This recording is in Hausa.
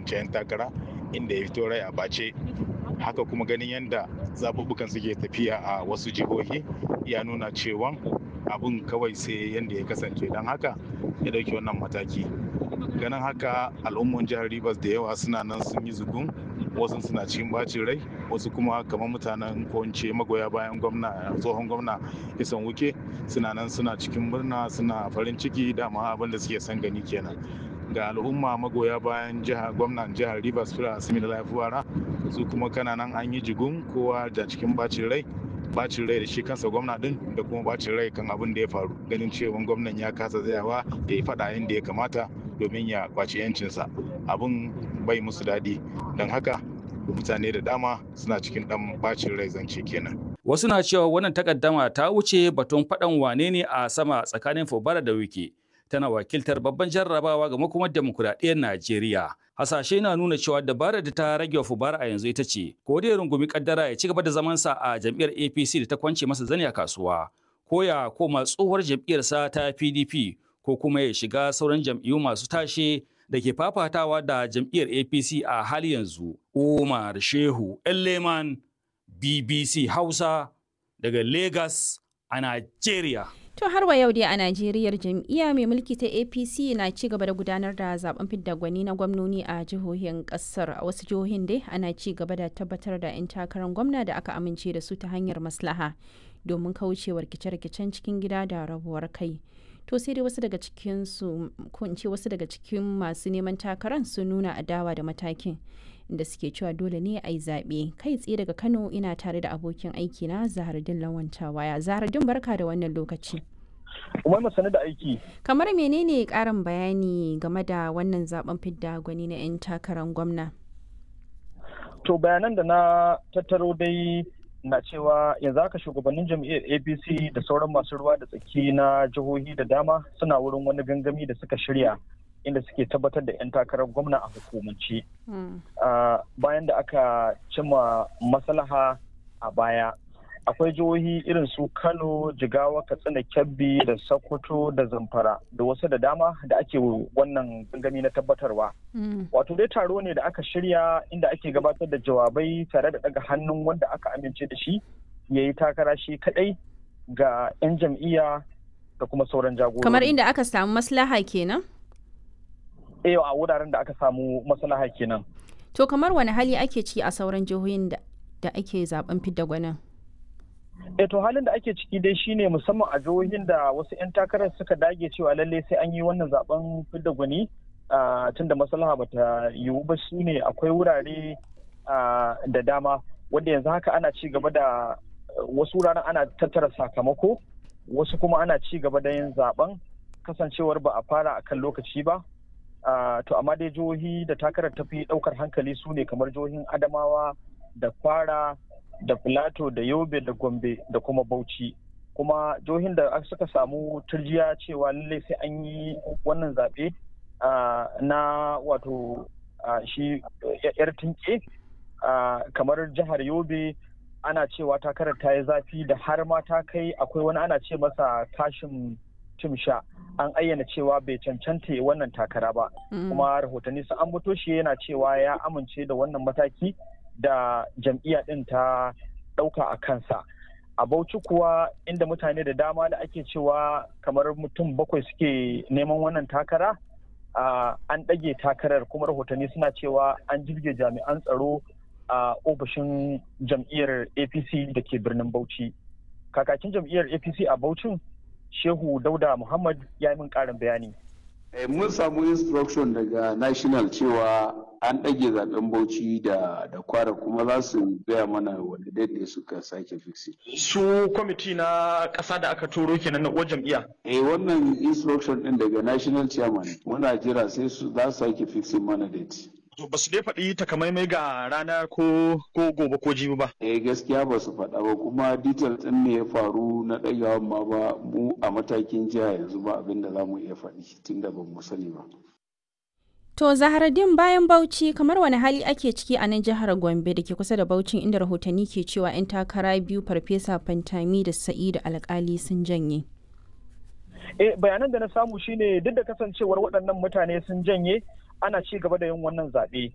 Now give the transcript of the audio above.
wancan takara inda ya fito rai a bace haka kuma ganin yadda zaɓuɓɓukan suke tafiya a wasu jihohi ya nuna cewa abin kawai sai yadda ya kasance don haka ya ɗauki wannan mataki ganin haka al'umman jihar rivers da yawa suna nan sun yi zugun wasu suna cikin bacin rai wasu kuma kamar mutanen ko magoya bayan gwamna tsohon gwamna isan wuke suna nan suna cikin murna suna farin ciki dama abin da suke son gani kenan ga al'umma magoya bayan jihar gwamnan jihar rivers fira asimi da lafiwara su kuma kana nan an yi jigun kowa da cikin bacin rai bacin rai da shi kansa gwamna din da kuma bacin rai kan abin da ya faru ganin cewa gwamnan ya kasa tsayawa ya yi fada yadda ya kamata domin ya kwaci yancinsa abin bai musu daɗi don haka mutane da dama suna cikin ɗan bacin rai zance kenan Wasu na cewa wannan takaddama ta wuce batun faɗan wane ne a sama tsakanin Fubara da Wike. Tana wakiltar babban jarrabawa ga makomar demokuraɗiyyar Najeriya. Hasashe na nuna cewa dabarar da ta rage wa Fubara a yanzu ita ce, ko da ya rungumi kaddara ya ci gaba da zamansa a jam'iyyar APC da ta kwance masa zani a kasuwa, ko ya koma tsohuwar jam'iyyarsa ta PDP, ko kuma ya shiga sauran jam'iyyu masu tashe da ke fafatawa da jam'iyyar APC a hali yanzu. Umar Shehu Elleman BBC Hausa daga Lagos a Najeriya. To har wa yau dai a Najeriya jam'iyya mai mulki ta APC na ci gaba da gudanar da zaben fidda gwani na gwamnoni a jihohin kasar a wasu jihohin dai ana ci gaba da tabbatar da 'yan takarar gwamna da aka amince da su ta hanyar maslaha domin kaucewa rikice-rikicen cikin gida da rabuwar kai. To sai dai wasu daga cikin su ko in ce wasu daga cikin masu neman takarar sun nuna adawa da matakin inda suke cewa dole ne a yi zaɓe kai tsaye daga Kano ina tare da abokin aiki na Zahardin Lawan waya Zahardin barka da wannan lokaci. Umar masani da aiki. Kamar menene ƙarin bayani game da wannan zaben fidda gwani na 'yan takarar gwamna? To bayanan da na tattaro dai na cewa yanzu haka shugabannin jam'iyyar apc da sauran masu ruwa da tsaki na jihohi da dama suna wurin wani gangami da suka shirya inda suke tabbatar da 'yan takarar gwamna a hukumance bayan da aka cimma maslaha a baya akwai jihohi irin su kano jigawa katsina kebbi da sokoto da zamfara da wasu da dama da ake wannan gangami na tabbatarwa wato dai taro ne da aka shirya inda ake gabatar da jawabai tare da daga hannun wanda aka amince da shi ya yi takara shi kadai ga 'yan jam'iyya da kuma sauran jagorori Kamar inda aka samu maslaha kenan? eh a wuraren da aka samu maslaha kenan To kamar wani hali ake ci a sauran jihohin da, da ake zaben fidda gwanin? eh to halin da ake ciki dai shine musamman a jihohin da wasu 'yan takarar suka dage cewa lalle sai an yi wannan zaben fidda gwani tun da maslaha bata yiwu ba su ne akwai wurare da dama wanda yanzu haka ana ci gaba da wasu wuraren ana tattara sakamako wasu kuma ana ci gaba da yin zaben kasancewar ba a fara a kan lokaci ba to amma dai jihohi da takarar tafi daukar hankali su ne kamar jihohin adamawa da kwara da filato da yobe da gombe da kuma bauchi kuma jihohin da suka samu turjiya cewa lallai sai an yi wannan zaɓe na wato shi yar tinke kamar jihar yobe ana cewa takarar ta yi zafi da har ma ta kai akwai wani ana ce masa kashin timsha an ayyana cewa bai cancanta wannan takara ba kuma rahotanni sun ambato shi yana cewa ya amince da wannan mataki da jam'iyya ɗin ta ɗauka a kansa a bauchi kuwa inda mutane da dama da ake cewa kamar mutum bakwai suke neman wannan takara an ɗage takarar kuma rahotanni suna cewa an jirge jami'an tsaro a ofishin jam'iyyar apc da ke birnin bauchi kakakin jam'iyyar apc a bauchin shehu dauda muhammad ya yi min ƙarin bayani mun samu instruction daga national cewa an ɗage zaben bauchi da da kwara kuma za su gaya mana wanda daidai suka sake fixi. su kwamiti na ƙasa da aka turo kenan na uwar jam'iyya eh wannan instruction ɗin daga national chairman muna jira sai su za su sake fixin mana date to ba su dai faɗi takamaimai ga rana ko ko gobe ko jibi ba eh gaskiya ba su faɗa ba kuma detail ɗin ne ya faru na ɗagawan ma ba mu a matakin jiha yanzu ba abin da za mu iya faɗi tunda ba mu sani ba To Zaharaddin bayan Bauchi kamar wani hali ake ciki a nan jihar Gombe da ke kusa da Bauchin inda rahotanni ke cewa 'yan takara biyu Farfesa Fantami da Sa'idu Alkali sun janye. Eh bayanan da na samu shine duk da kasancewar waɗannan mutane sun janye ana ci gaba da yin wannan zaɓe